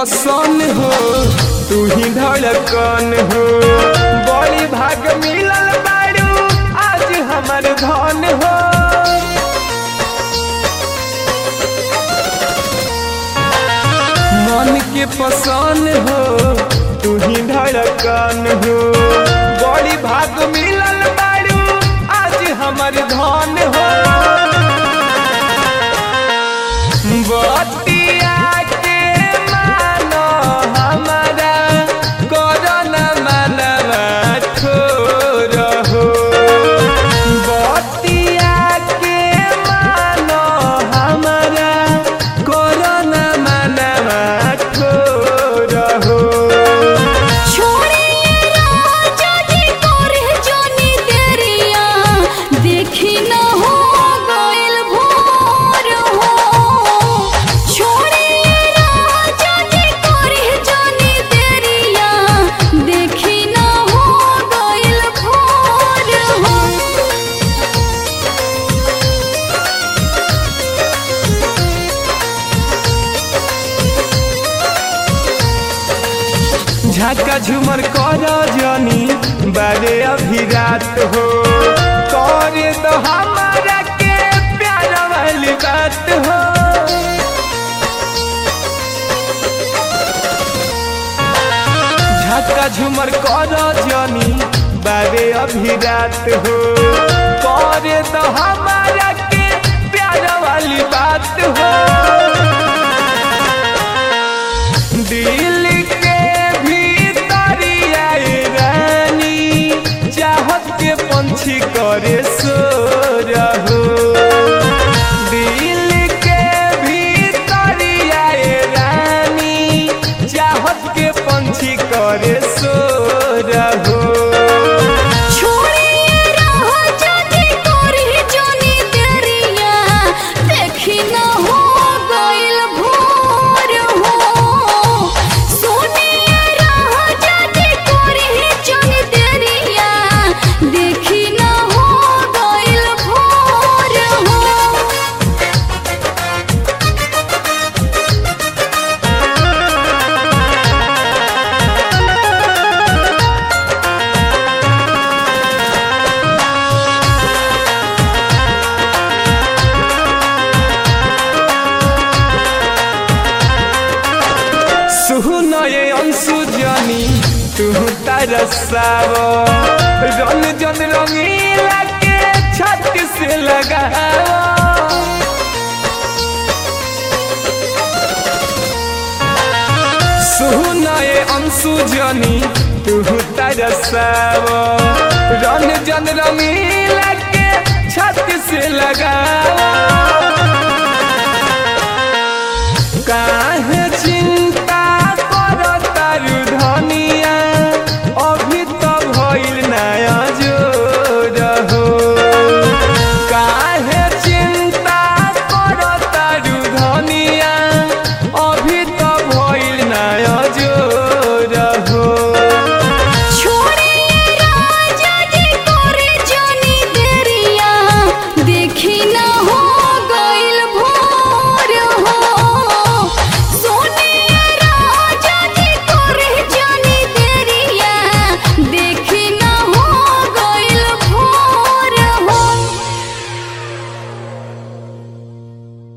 पसंद हो तू ही धड़कन हो बड़ी भाग मिलल बारू आज हमर धन हो मन के पसंद हो तू ही धड़कन हो बड़ी भाग मिलल बारू आज हमर धन हो बतिया के मानो हमारा करन मनवा ठोर हो बतिया के मानो हमारा करन मनवा ठोर हो छोड़े राजा जी तोरे जोनी देरिया देखी न हो गइल भोर हो छोड़े राजा जी तोरे जोनी देरिया देखी न हो गइल भोर हो झाका झुमर कर जनी बारे अभी रात हो करे तो हमारा के प्यार वाली बात हो झाका झुमर कर जनी बारे अभी रात हो करे तो हमारा के प्यार वाली बात हो दिल के भीतरिया रानी चाहत के पंछी करे सो रहो दिल के भीतरिया रानी चाहत के पंछी करे सो रहो छोड़े राजा जी तोरे जोनी देरिया देखी न हो गइल भोर हो सोने राजा जी तोरे जोनी देरिया देखी न हो गइल भोर हो सुन ये अंशु जनी तू तरसाव रन जन रंगीला के छत से लगाव सुन ये अंशु जनी तू तरसाव रन जन रंगीला के छत से लगाव